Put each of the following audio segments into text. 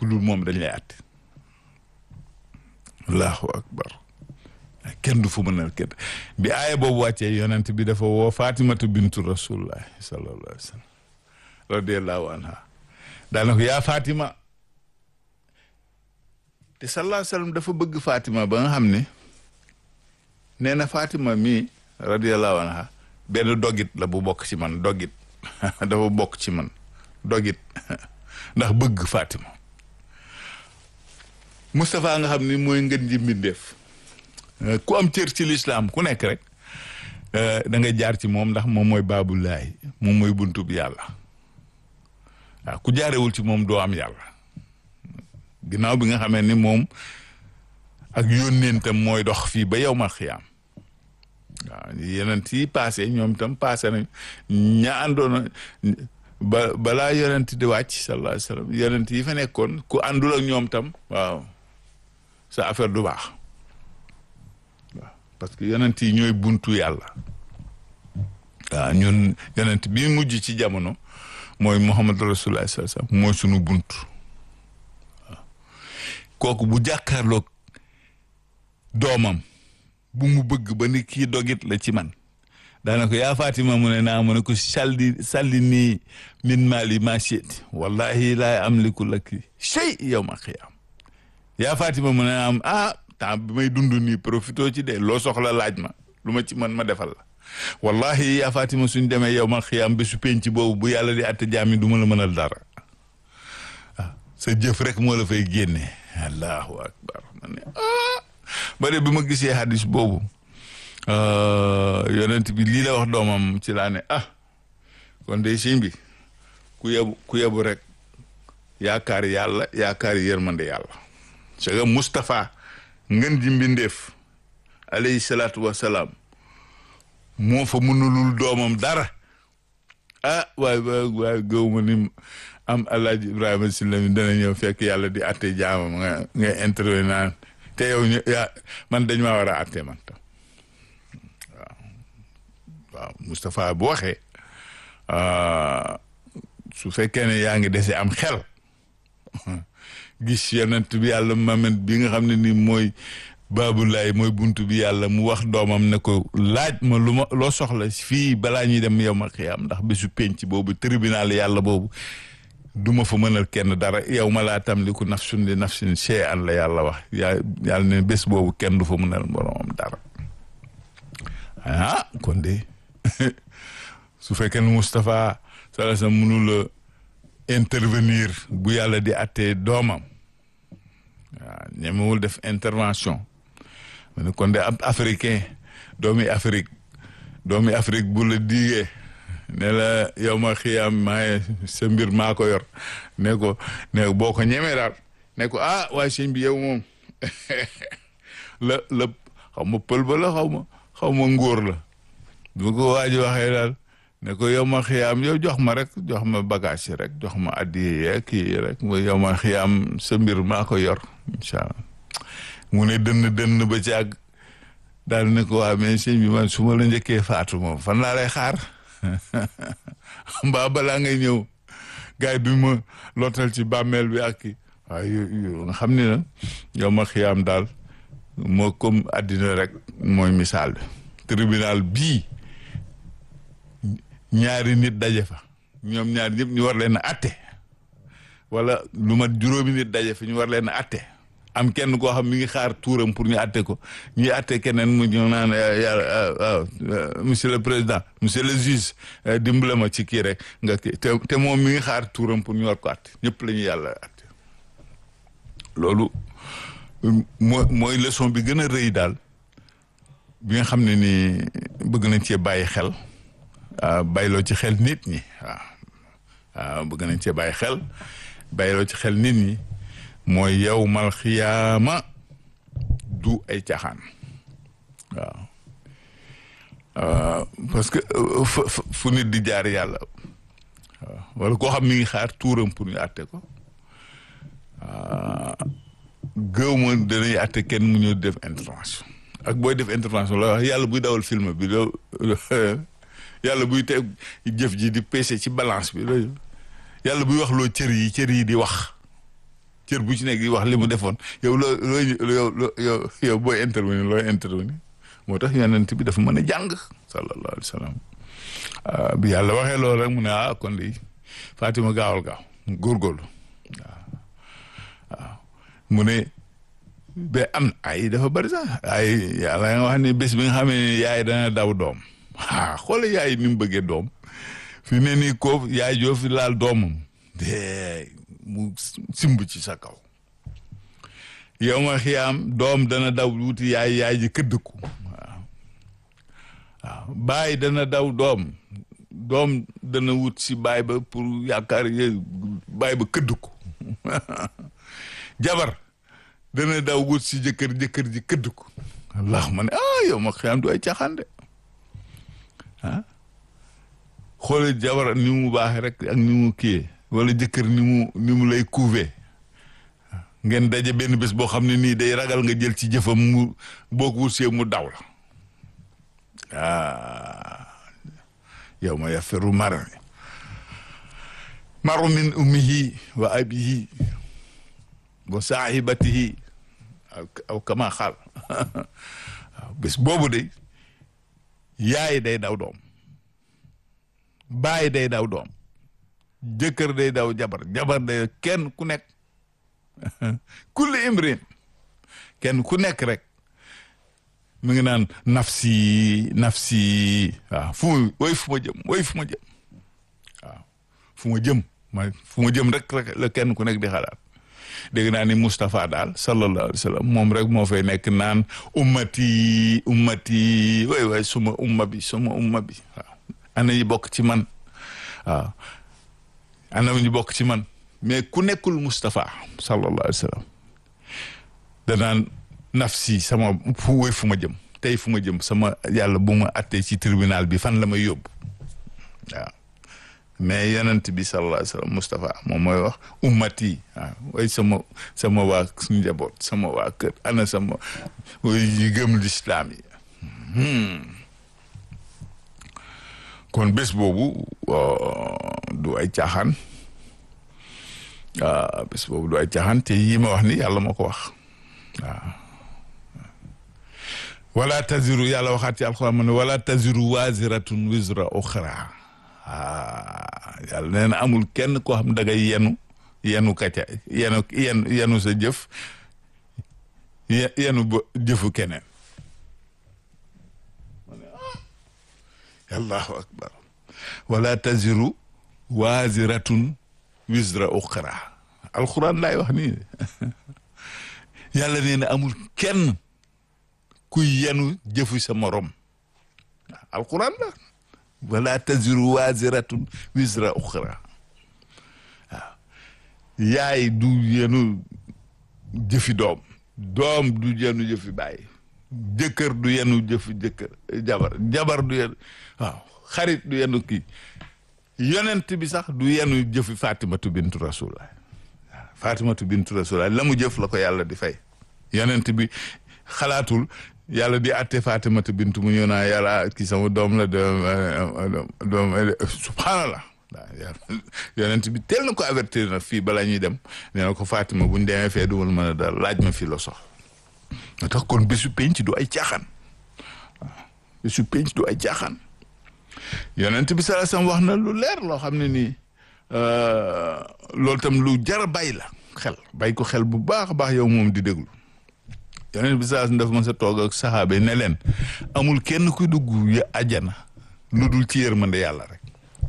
ku dul moom dañ lay àtte allahu akbar kenn du fu mënal kenn bi aaya boobu wàccee yonent bi dafa woo fatimatu bintu rasulullah sallallahu alayhi wa sallam radiallahu anha daana ko yaa fatima te sallallahu alayhi wa sallam dafa bëgg fatima ba nga xam ne nee na fatima mii radiallahu anha benn dogit la bu bokk ci man dogit dafa bokk ci man dogit ndax bëgg fatima Moustapha nga xam ni mooy ngën ji mbindeef ku am cër ci lislaam ku nekk rek da nga jaar ci moom ndax moom mooy baabulaay moom mooy buntu bi yàlla waaw ku jaarewul ci moom doo am yàlla ginnaaw bi nga xamee ni moom ak yónneentam mooy dox fii ba yow ma xiyaam waaw yeneen yi passé ñoom tam passé nañ ña àndoona ba balaa yonent di wàcc sallallahu alayhi wa sallam yonent yi fa nekkoon ku àndul ak ñoom tam waaw sa affaire du baax waaw parce que yonent yi ñooy buntu yàlla waaw ñun yonent bi mujj ci jamono mooy Muhammad rasulullah sallallahu alayhi wa sallam mooy sunu buntu waaw kooku bu jàkkaarloog doomam bu mu bëgg ba ni kii dogit la ci man daana ko yaa Fatima mu ne naa mu ne ko salli salli nii min maali ma shi'ti wallahi laa amliku laki shay yawma qiyaam yaa Fatima mu ne naa am ah temps bi may dund nii profito ci de loo soxla laaj ma lu ma ci mën ma defal la wallahi yaa Fatima suñ demee yawma qiyaam bésu penc boobu bu yàlla di atte jaam yi du ma la mënal dara ah sa jëf rek moo la fay génne allahu akbar ma ne ah ba de bi ma gisee hadis boobu yonent bi lii la wax doomam ci laa ne ah kon de sëñ bi ku yebu ku yebu rek yaakaar yàlla yaakaar yërmande yàlla c'est que Moustapha ngën ji mbindeef alayhi salaatu wasalaam moo fa mënulul doomam dara ah waay waay waay gëw ma ni am alaaji Ibrahima Sylla mi dana ñëw fekk yàlla di atte jaamam nga nga intervenir naan te yow ñu yaa man dañ maa war a atte man tam waaw Moustapha bu waxee su fekkee ne yaa ngi dese am xel gis yonent bi yàlla mamet bi nga xam ne ni mooy baabulaay mooy buntu bi yàlla mu wax doomam ne ko laaj ma lu ma loo soxla fii balaa ñuy dem yow ma xiyaam ndax bésu penc boobu tribunal yàlla boobu du ma fa mënal kenn dara yow ma laa tamliku nafsun li nafsin shay'an la yàlla wax yaa yàlla ne bés boobu kenn du fa mënal boromam dara ah kon de su fekkee ne Moustapha sala sa mënula intervenir bu yàlla di attee doomam waaw ñemewul def intervention ma ne kon de ab africain doomi Afrique doomi Afrique bu la diigee ne la yow ma xiyaam maaye sa mbir maa ko yor ne ko ne boo ko ñemee daal ne ko ah waaye sëñ bi yow moom la la xaw ma pël ba la xaw ma xaw ma ngóor la bu ko waa ji waxee daal ne ko yow ma xiyaam yow jox ma rek jox ma bagage yi rek jox ma addiye kii rek mo yow ma xiyaam sa mbir maa ko yor incha allah mu ne dënn dënn ba ci àgg daal ne ko waa mais sëñ bi man su ma la njëkkee faatu moom fan laa lay xaar mbaa balaa ngay ñëw gars yi du ma lootal ci bàmmeel bi ak kii waaye yu nga xam ne na yow ma xiyaam daal moo comme àddina rek mooy misaal bi tribunal bii ñaari nit daje fa ñoom ñaari ñëpp ñu war leen a atte wala lu mat juróomi nit daje fa ñu war leen a atte am kenn koo xam mi ngi xaar tuuram pour ñu atte ko ñuy atte keneen mu ñëw naan yàlla waaw monsieur le président monsieur le juge dimbale ma ci kii rek nga kii te te moom mi ngi xaar tuuram pour ñu war ko atte ñëpp la ñu yàlla atte loolu mooy mooy leçon bi gën a rëy daal bi nga xam ne ni bëgg nañ cee bàyyi xel bàyyiloo ci xel nit ñi waaw waaw bëgg nañ cee bàyyi xel bàyyiloo ci xel nit ñi mooy yow mal xiyaama du ay caaxaan waaw parce que fu nit di jaar yàlla waaw wala koo xam mi ngi xaar tuuram pour ñu àtte ko gëw ma danañ àtte kenn mu ñëw def intervention ak booy def intervention la wax yàlla buy dawal film bi loo yàlla buy teg jëf ji di peese ci balance bi loolu yàlla buy wax loo cër yi cër yi di wax cër bu ci nekk di wax li mu defoon yow loo loo yow yow booy intervenir looy intervenir moo tax yonent bi dafa mën a jàng sallallahu alayhi wa sallam bi yàlla waxee loolu rek mu ne ah kon de Fatima gaawal gaaw góorgóorlu waaw waaw mu ne ba am ay dafa bari sax ay yàlla nga wax ne bés bi nga xamee ne yaay dana daw doom ah xoole yaay ni mu bëggee doom fi ne nii koo yaay joo fi laal doomam de mu simb ci sa kaw yow ma xiyaam doom dana daw wuti yaay yaay ji këdd ko waaw waaw baay dana daw doom doom dana wut si baay ba pour yaakaar ye baay ba këdd ko jabar dana daw wut si jëkkër jëkkër ji këdd ko allah ma ne ah yow ma xiyaam du ay caaxaan de ah xoole jabar ni mu baaxee rek ak ni mu kiyee wala jëkkër ni mu ni mu lay couver ngeen daje benn bés boo xam ne nii day ragal nga jël ci jëfam mu boo ko wutsee mu daw la ah yow ma yafiru maru maru min ummihi wa abihi wa saahibatihi aw kama xaal waaw bés boobu de yaay day daw doom baay day daw doom jëkkër day daw jabar jabar day kenn ku nekk kulli imrin kenn ku nekk rek mu ngi naan nafsi nafsi waaw fu mu woy fu ma jëm woy fu ma jëm waaw fu ma jëm ma fu ma jëm rek rek la kenn ku nekk di xalaat dégg naa ni Moustapha daal sallallahu alayhi wa sallam moom rek moo fay nekk naan ummati ummati way way suma umma bi suma umma bi waaw ana ñi bokk ci man waaw ana ñu bokk ci man mais ku nekkul Moustapha sallallahu alayhi wa sallam danaan nafsi sama fu woy fu ma jëm tey fu ma jëm sama yàlla bu ma attee ci tribunal bi fan la may yóbbu waaw mais yonent bi sallallahu alayhi wa sallam Moustapha moom mooy wax ummati waaw way sama sama waa njaboot sama waa kër ana sama yi gëm lislaam yi kon bés boobu du ay caaxaan bés boobu du ay caaxaan te yii ma wax ni yàlla moo ko wax waaw wala taziru yàlla waxaat ci alxuraan ma ne wala taziru waziratun wizra uxra ah yàlla nee na amul kenn koo xam da ngay yenu yenu kaca yenu yenu yenu sa jëf yenu ba jëfu keneen allahu akbar wala taziru waziratun wizra uxra alxuraan laay wax nii yàlla nee na amul kenn kuy yenu jëfu sa morom alxuraan la wala taziru waziratun wizra uxra waaw yaay du yenu jëfi doom doom du yenu jëfi baay jëkkër du yenu jëfi jëkkër jabar jabar du yenu waaw xarit du yenu kii yonent bi sax du yenu jëfi fatimatu bintu rasulullah waaw fatimatu bintu rasulullah la mu jëf la ko yàlla di fay yonent bi xalaatul yàlla di atte fatimatu bintu mu ñëw naa yàlla kii sama doom la doom doom subhanallah waaw yonent bi teel na ko avertir na fii balaa ñuy dem nee na ko fatima buñ demee fee dumal mën a dal laaj ma fii la sox moo tax kon bésu penc du ay caaxaan waaw bésu penc du ay caaxaan yonent bi sallallahu alayhi wasallam wax na lu leer loo xam ne nii loolu tam lu jar a bàyyi la xel bàyyi ko xel bu baax a baax yow moom di déglu yonent bi sallallahu alayhi wasallam dafa mën sa toog ak saxaaba yi ne leen amul kenn kuy dugg ya àjjana lu dul ci yërmande yàlla rek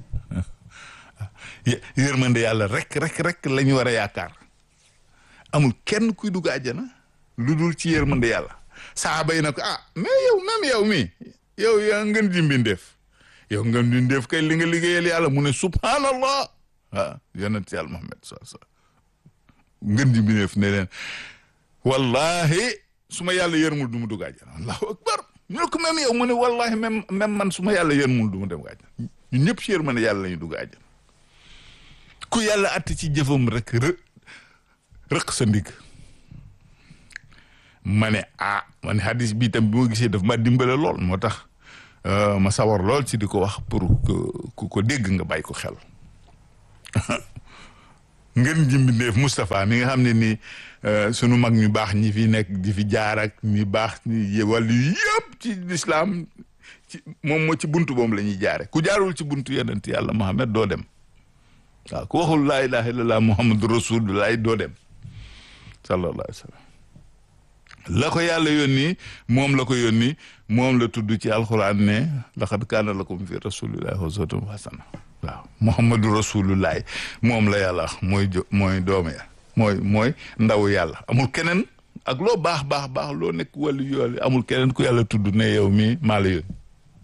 yërmande yàlla rek rek rek la ñu war a yaakaar amul kenn kuy dugg àjjana lu dul ci yërmande yàlla saxaaba yi na ko ah mais yow même yow mi yow yaa ngeen di mbindeef yow ngeen di mbindeef kay li nga liggéeyal yàlla mu ne subhanallah ah yonent yàlla Muhammad sallallahu alayhi wasallam ngeen di mbindeef ne leen wallahi su ma yàlla yërmul du mu dugg àjjana allahu akbar ñu ne ko même yow mu ne wallahi même même man su ma yàlla yërmul du mu dem àjjana ñun ñëpp ci yërmande yàlla la ñu dugg àjjana ku yàlla atti ci jëfam rek rë rëq sa ndigg ma ne ah ma ne hadis bi tam bi ma gisee daf ma dimbale lool moo tax ma sawar lool ci di ko wax pour que ku ko dégg nga bàyyi ko xel ngën ji mbindeef Moustapha mi nga xam ne nii sunu mag ñu baax ñi fi nekk di fi jaar ak ñi baax ñi wàllu yëpp ci lislaam ci moom moo ci buntu moom la ñuy jaare ku jaarul ci buntu yonent yàlla Muhammad doo dem waaw ku waxul laa ilaha illallah muhammadu rasulullah doo dem sallallahu alayhi wa sallam la ko yàlla yónni moom la ko yónni moom la tudd ci alxuraan ne laqad kaana lakum fi rasulillahi uswatun hasana waaw muhammadu rasulullah moom la yàlla wax mooy jo mooy doome ya mooy mooy ndaw yàlla amul keneen ak loo baax baax baax loo nekk wàllu yool amul keneen ku yàlla tudd ne yow mii maa la yónni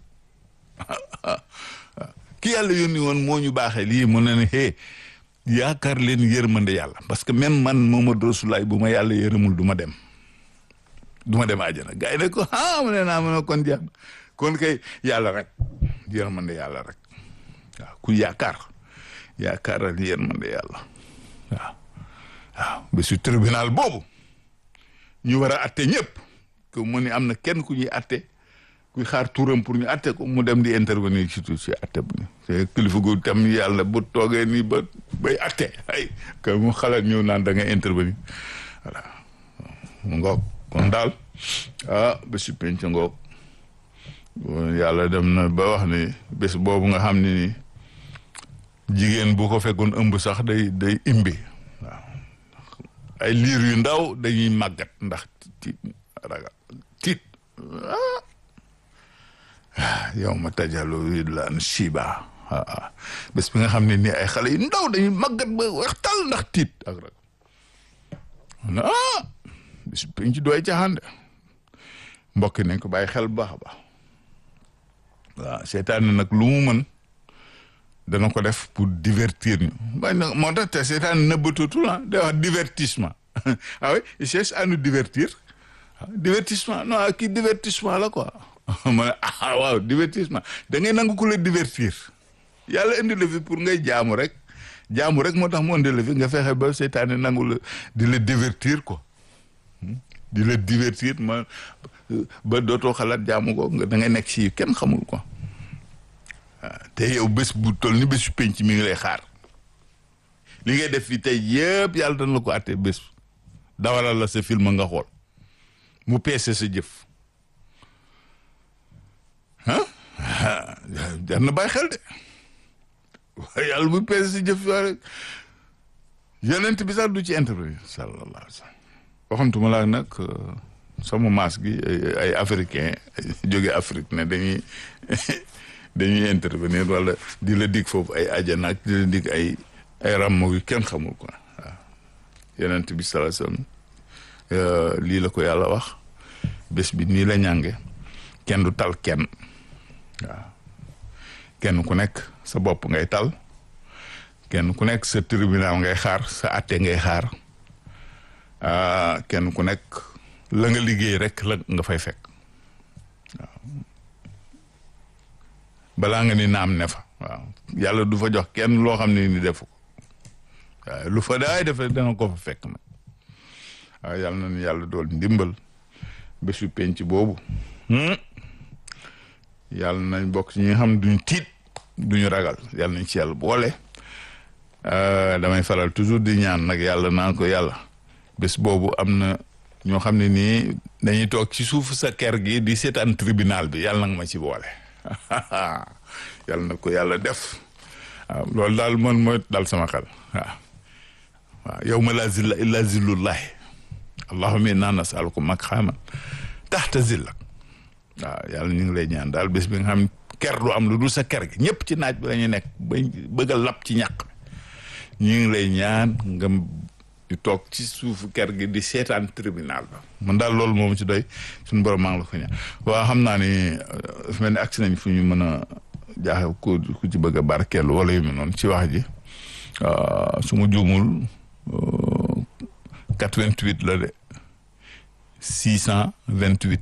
ki yàlla yónni woon moo ñu baaxee lii mu ne ne hee yaakaar leen yërmande yàlla parce que même man Muhammadu Rasulullaah bu ma yàlla yërëmul du ma dem du ma dem àjjana gars yi ne ko ah ma ne naa ma ne kon jeex kon kay yàlla rek yërmande yàlla rek waaw ku yaakaar yaakaaral yërmande yàlla waaw waaw ba su tribunal boobu ñu war a atte ñëpp que mu ni am na kenn ku ñuy atte kuy xaar turam pour ñu atte ko mu dem di intervenir ci tout ci atte bu te kilifa gu tam yàlla bu toogee nii ba bay atte ay que mu xalaat ñëw naan da ngay intervenir voilà mu ngoog kon daal ah bésu penc ngoog yàlla dem na ba wax ni bés boobu nga xam ne ni jigéen bu ko fekkoon ëmb sax day day imbi waaw ay liir yu ndaw dañuy màggat ndax tiit ragal tiit yow ma tajalu willaan shiba ah bés bi nga xam ne nii ay xale yu ndaw dañuy màggat ba waxtal ndax tiit ak rek ah bés bi ci doy caaxaan de mbokk nañ ko bàyyi xel bu baax a baax waaw seetaan nag lu mu mën dana ko def pour divertir ñu waaye nag moo tax te seetaan nëbbatutul ah day wax divertissement ah oui il cherche à nous divertir divertissement non kii divertissement la quoi ma ne ah waaw divertissement da ngay nangu ku la divertir yàlla indi la fi pour ngay jaamu rek jaamu rek moo tax mu indi la fi nga fexe ba seytaane nangu la di la divertir quoi di la divertir ma ba dootoo xalaat jaamu ko nga da ngay nekk si kenn xamul quoi waaw te yow bés bu toll ni bésu penc mi ngi lay xaar li ngay def fi tey yëpp yàlla dana la ko àttee bés dawalal la sa film nga xool mu peese sa jëf ah jar na bàyyi xel de waaye yàlla bu peese sa jëf yoo rek yonent bi sax du ci intervenir sallallahu alayhi wa sallam waxantuma laa nag sama maas gi ay africain jóge Afrique ne dañuy dañuy intervenir wala di la dig foofu ay ajana ak di la dig ay ay ràmm yu kenn xamul quoi waaw yonent bi sallallahu alayhi wa sallam lii la ko yàlla wax bés bi nii la ñànge kenn du tal kenn waaw kenn ku nekk sa bopp ngay tal kenn ku nekk sa tribunal ngay xaar sa atte ngay xaar kenn ku nekk la nga liggéey rek la nga fay fekk waaw balaa nga ni naam ne fa waaw yàlla du fa jox kenn loo xam ne ni defu ko waaw lu fa daay defe dana ko fa fekk nag waaw yàlla na nu yàlla dool ndimbal bésu penc boobu yàlla nañ bokk ci ñi nga xam duñ tiit duñu ragal yàlla nañ ci yàlla boole damay faral toujours di ñaan nag yàlla naan ko yàlla bés boobu am na ñoo xam ne nii dañuy toog ci suuf sa kër gi di seetaan tribunal bi yàlla nag ma ci boole yàlla na ko yàlla def waaw loolu daal man mooy dal sama xel waaw waaw yow ma la zilla illa zillullahi allahumma inna nasaluka maqaman taxta zillak waaw yàlla ñu ngi lay ñaan daal bés bi nga xam ker du am lu dul sa ker gi ñëpp ci naaj bi la ñu nekk ba bëgg a lap ci ñàq ñu ngi lay ñaan nga di toog ci suufu ker gi di seetaan tribunal ba man daal loolu moom ci doy suñu borom maa ngi la ko ñaan waaw xam naa ni dafa mel ni agsi nañ fu ñu mën a jaaxe ku ku ci bëgg a barkeelu wala yu mel noonu ci wax ji su ma juumul 88 la de 628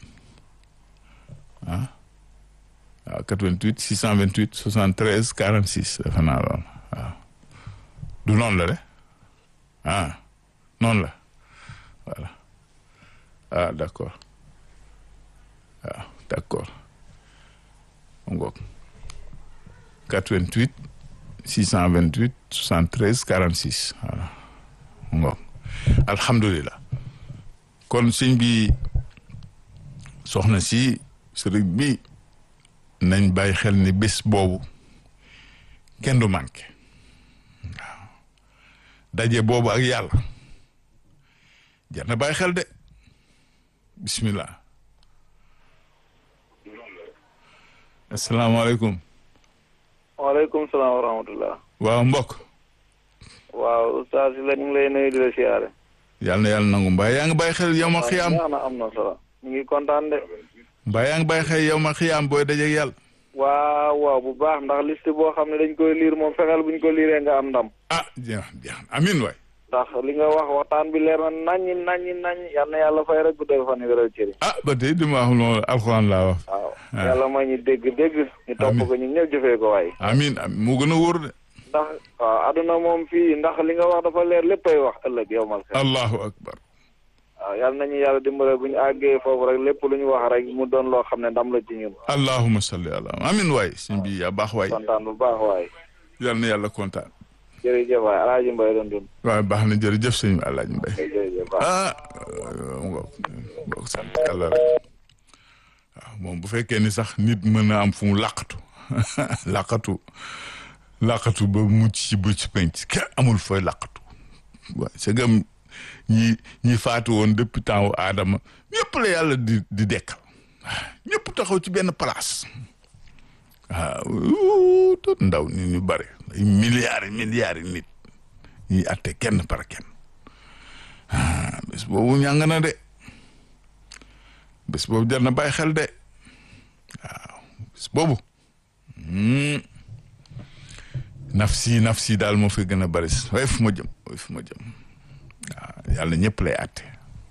ah waaw 88 628 73 46 defe naa loolu waaw du noonu la de ah noonu la voilà ah d' accord waaw d' accord ngoog 88 628 73 46 voilà ngoog alhamdulilah kon sëñ bi soxna si sëriñ bi nañ bàyyi xel ni bés boobu kenn du manqué waaw daje boobu ak yàlla jar na bàyyi xel de bismillah asalaamaaleykum waaleykum salaam wa rahmatullah waaw mbokk waaw ustaas la ñu ngi lay nuyu di la siyaare yàlla na yàlla nangu mbaa yaa ngi bàyyi xel yow ma xiyaam waaw na am na solo ñu ngi kontaan de mbaa yaa ngi bàyyi xel yow ma xiyaam booy dajeeg yàlla waaw waaw bu baax ndax liste boo xam ne dañ koy liir moom fexeel buñ ko liiree nga am ndam ah jeex jeex amin waay ndax li nga wax waxtaan bi leer na naññi naññi naññi yal na yàlla fay rek guddal fan yi wéral cëri ah ba tey dima wax loolu alxuraan laa wax waaw yàlla may ñu dégg dégg ñu topp ko ñu ñëpp jëfee ko waay amin amin moo gën a wóor de ndax waaw aduna moom fii ndax li nga wax dafa leer léppay wax ëllëg yow mal xel allahu akbar waaw yal nañu yàlla dimbale bu ñu àggee foofu rek lépp lu ñu wax rek mu doon loo xam ne ndam la ci ñun allahuma salli ala amin waay sëñ bi yaa baax waay kontaan bu baax waay yal na yàlla kontaan jërëjëf waay alaaji mbay doon dund waaw baax na jërëjëf sëñ Alaaji Mbay jërëjëf baax ah ngoog ngoog sant yàlla rek waaw moom bu fekkee ni sax nit mën na am fu mu làqatu làqatu làqatu ba mucc ci bu ci penc kenn amul fooy làqatu waaw c'est que ñi ñi faatu woon depuis temps wu aadama ñëpp la yàlla di di dekkal ñëpp taxaw ci benn place waaw tot ndaw nit ñu bare ay milliards milliards yi nit ñuy atte kenn par kenn ah bés boobu ñàng na de bés boobu jar na bàyyi xel de waaw bés boobu nafsi nafsi daal moo fi gën a bari waaye fu ma jëm waaye fu ma jëm waaw yàlla ñëpp lay atte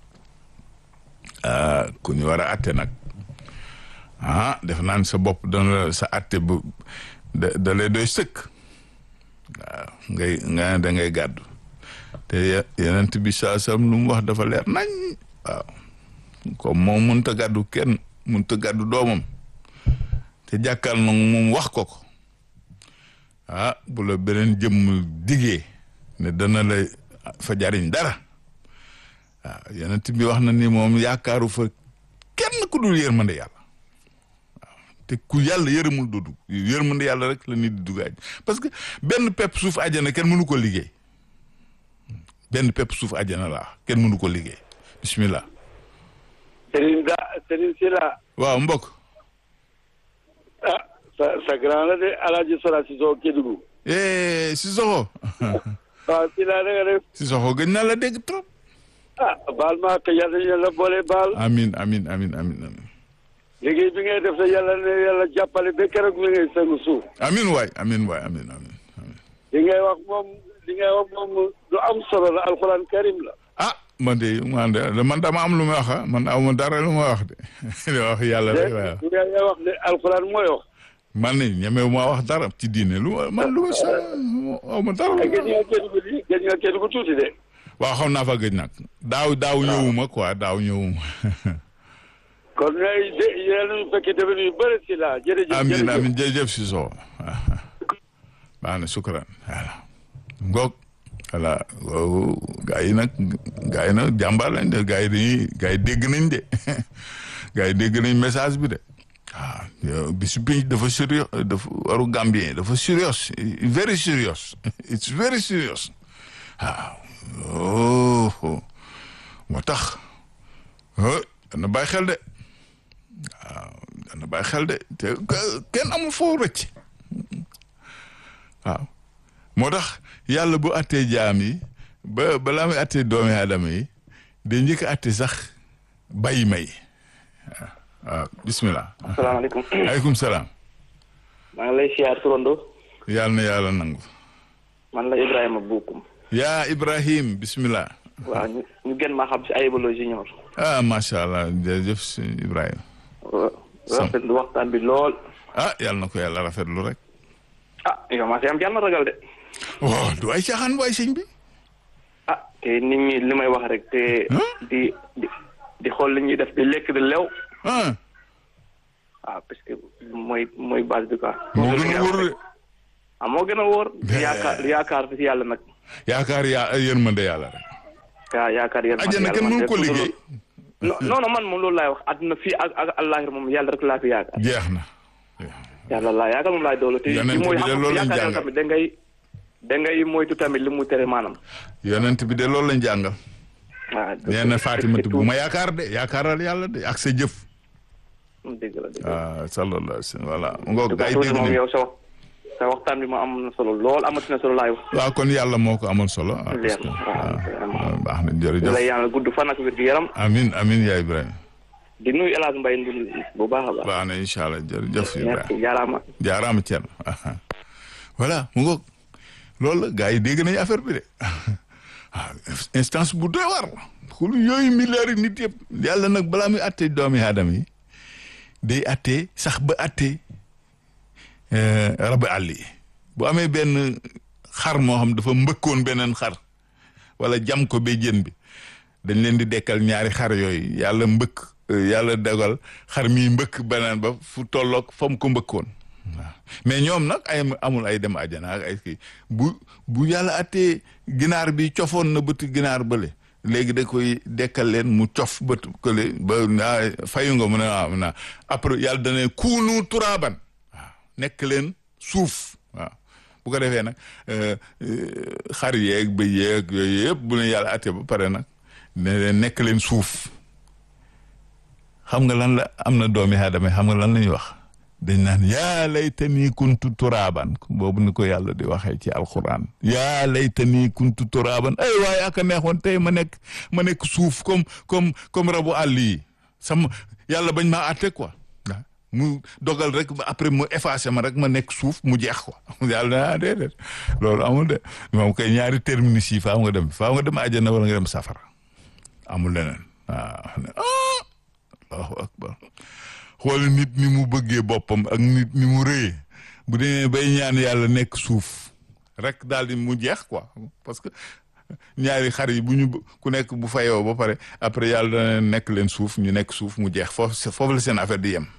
ah ku ñu war a atte nag ah def naan sa bopp dana la sa atte bu da da lay doy sëkk waaw ngay nga da ngay gàddu te yenent bi saa sam lu mu wax dafa leer nañ waaw comme moom mënta gàddu kenn mënta gàddu doomam te jàkkal na moom wax ko ko ah bu la beneen jëmm digee ne dana la fa jariñ dara waaw yenent bi wax na ni moom yaakaaru fa kenn ku dul yërmande yàlla waaw te ku yàlla yërëmul doo dugg yërmande yàlla rek la nit di dugg àjj parce que benn pepp suuf àjjana kenn mënu ko liggéey benn pepp suuf àjjana laa kenn mënu ko liggéey bismillah Serigne Da Serigne Sila waaw mbokk ah sa sa grand la de Alaaji Sora Cissokho Kédougou eh si soxo waaw Sila na nga def si soxo gëj naa la dégg trop ah baal maa ko yàlla yàlla boole baal amin amin amin amin amin liggéey bi ngay def sa yàlla ne yàlla jàppale ba keroog mi ngay sëngu suuf amin waay amin waay amin amin amin li ngay wax moom li ngay wax moom lu am solo la alxuraan karim la ah man de man de man dama am lu may wax ah man aw ma dara lu may wax de li wax yàlla rek waaw li ngay wax ne alxuraan mooy wax man ne ñemewu maa wax dara ci diine lu ma man lu ma sa aw ma dara lu gëj nga Kédougou di gëj nga Kédougou tuuti de waaw xam naa fa gëj nag daaw daaw ñëwuma quoi daaw ñëwuma kon ngay de yàlla ñu fekkee defe yu bëri si la jërëjëf amin jërëjëf amin jërëjëf si soo baax na sukran voilà ngoog voilà waaw gaa yi nag gaa yi nag jàmbaar lañ de gaa yi dañuy gaa yi dégg nañ de gaa yi dégg nañ message bi de waaw bisu bi dafa sérieux dafa waru Gambien dafa serious very serious it's very serious waaw oh moo tax dana bàyyi xel de waaw dana bàyyi xel de te kenn amul foo rëcc waaw moo tax yàlla bu attee jaam yi ba balaa muy attee doomi aadama yi day njëkk a atte sax bàyyi may waaw waaw bismillah asalaamaaleykum aleykum salaam maa ngi lay siyaar turando yàlla na yàlla nangu man la Ibrahima Bokum yaa Ibrahim bismillah waaw ñu ñu gën maa xam si Ayibolo Junior ah macha allah jërëjëf si Ibrahima rafetlu waxtaan bi lool ah yàlla na ko yàlla rafetlu rek ah yow maa si am jàmm ragal de waaw du ay caaxaan waay sëñ bi ah te nit ñi li may wax rek te di di di xool li ñuy def di lekk di lew ah waaw parce que mooy mooy base bi quoi moo gën a wóor de ah moo gën a wóor. yaakaar yaakaar fi yàlla nag. yaakaar yaa yërmande yàlla rek. waaw yaakaar yéen. ajjana kenn mënu ko liggéey. non non man moom loolu laay wax àdduna fii ak ak àllaaxira moom yàlla rek laa fi yaakaar. jeex na. yàlla laa yaakaar moom laay doolu te Yonent li mooy bi de xam loolu lañ yaakaar jàngal. yàlla tamit da ngay da ngay moytu tamit li mu tere maanaam. yonent bi de loolu lañ jàngal. waaw nee na Fatimatu bu ma yaakaar de yaakaaral yàlla de ak sa jëf. dëgg la dëgg la. ah sallallahu alayhi wa sallam voilà. ngoog dëgg gaa yi la dégg moom nañu yow sa wax sa waxtaan bi ma am na solo lool amati na solo laay wax. waaw kon yàlla moo ko amal solo. ah parce leer que na waaw ah baax na di jërëjëf. lay ñaanal gudd fan ak wér gu yaram amin amin yaa Ibrahima. di nuyu El Hadj Mbaye Ndul bu baax a baax. baax na incha allah jërëjëf Ibrahima. merci jaaraama. jaaraama Thierno voilà mu ngoog loolu la gars yi dégg nañu affaire bi de ah instance bu doy war xul yooyu milliards yi nit yëpp yàlla nag balaa muy àttee doomi aadama yi day àttee sax ba àttee rabu àll yi bu amee benn xar moo xam dafa mbëkkoon beneen xar wala jam ko ba jën bi dañ leen di dekkal ñaari xar yooyu yàlla mbëkk yàlla dogal xar mi mbëkk beneen ba fu tolloog fa mu ko mbëkkoon waaw mais ñoom nag ay amul ay dem àjjana ak ay kii bu bu yàlla attee ginaar bi cofoon na bët ginaar bële léegi da koy dekkal leen mu cof bët kële ba ah fayu nga mu ne waaw naa après yàlla dana kuunu turaaban waaw nekk leen suuf waaw bu ko defee nag xar yeeg ba yeeg yooyu yëpp bu leen yàlla attee ba pare nag ne leen nekk leen suuf xam nga lan la am na doomi aadama xam nga lan la ñuy wax dañ naan yaa laytanii kuntu turaaban boobu ni ko yàlla di waxee ci alquran yaa laytanii kuntu turaaban ay waaye aka neexoon tey ma nekk ma nekk suuf comme comme comme rabu àll yi sama yàlla bañ maa àtte quoi mu dogal rek ba après mu effacé ma rek ma nekk suuf mu jeex quoi yàlla na déedéet loolu amul de moom kay ñaari terminus yi faaw nga dem faaw nga dem àjjana wala nga dem safara amul leneen waaw allahu akbar xool nit ni mu bëggee boppam ak nit ni mu rëyee bu demee bay ñaan yàlla nekk suuf rek daal di mu jeex quoi parce que ñaari xar yi bu ñu ku nekk bu fayoo ba pare après yàlla dana nekk leen suuf ñu nekk suuf mu jeex foofu foofu la seen affaire di yem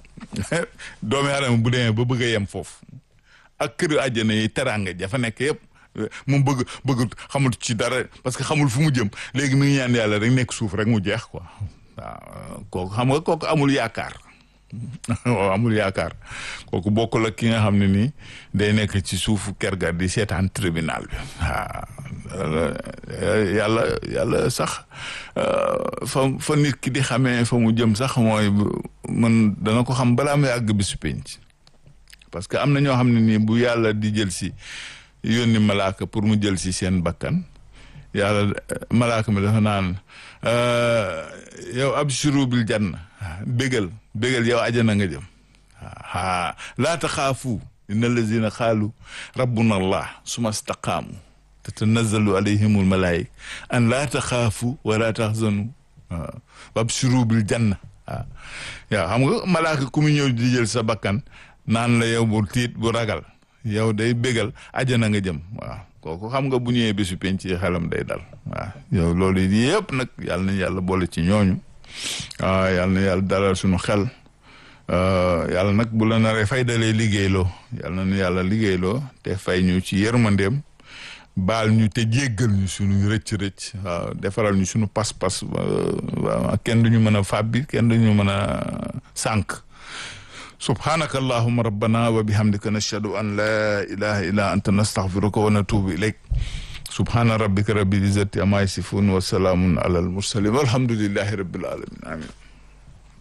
doomi aadama bu demee ba bëgg a yem foofu ak kër àjjana yi teraanga jafa nekk yëpp moom bëgg bëgg xamul ci dara parce que xamul fu mu jëm léegi mi ngi ñaan yàlla rek nekk suuf rek mu jeex quoi waaw kooku xam nga kooku amul yaakaar waaw amul yaakaar kooku bokkul ak ki nga xam ne nii day nekk ci suufu kër ga di seetaan tribunal bi waaw yàlla yàlla sax fa fa nit ki di xamee fa mu jëm sax mooy man dana ko xam balaa muy àgg bi su penc parce que am na ñoo xam ne nii bu yàlla di jël si yónni malaaka pour mu jël si seen bakkan yàlla malaaka mi dafa naan yow abshiru bil janna bégal bégal yow ajana nga jëm aa laa taxaafu inna allazina xaalu rabbuna allah suma staqaamu tatanazzalu alayhimul malaayika an laa taxaafu wa laa taxzanu waaw abshiru bil janna waaw yow xam nga malaaka ku mu ñëw di jël sa bakkan naan la yow bu tiit bu ragal yow day bégal ajana nga jëm waaw kooku xam nga bu ñëwee bésu penc ci xelam day dal waaw yow loolu yëpp nag yàlla na yàlla boole ci ñooñu waaw yàlla na yàlla dalal suñu xel yàlla nag bu la naree fay dalee liggéeyloo yàlla na yàlla liggéeyloo te fay ñu ci yërmandeem baal ñu te jéggal ñu suñu rëcc-rëcc waaw defaral ñu suñu pas-pas waaw kenn duñu mën a fàbbi kenn duñu mën a sànq subhanaka allahuma rabbana wa bihamdika nashhadu an la ilaha illa anta nastaghfiruka wa natubu ilayk subhana rabbika rabbil izzati amma yasifun wa salamun ala al mursalin walhamdulillahi rabbil alamin amin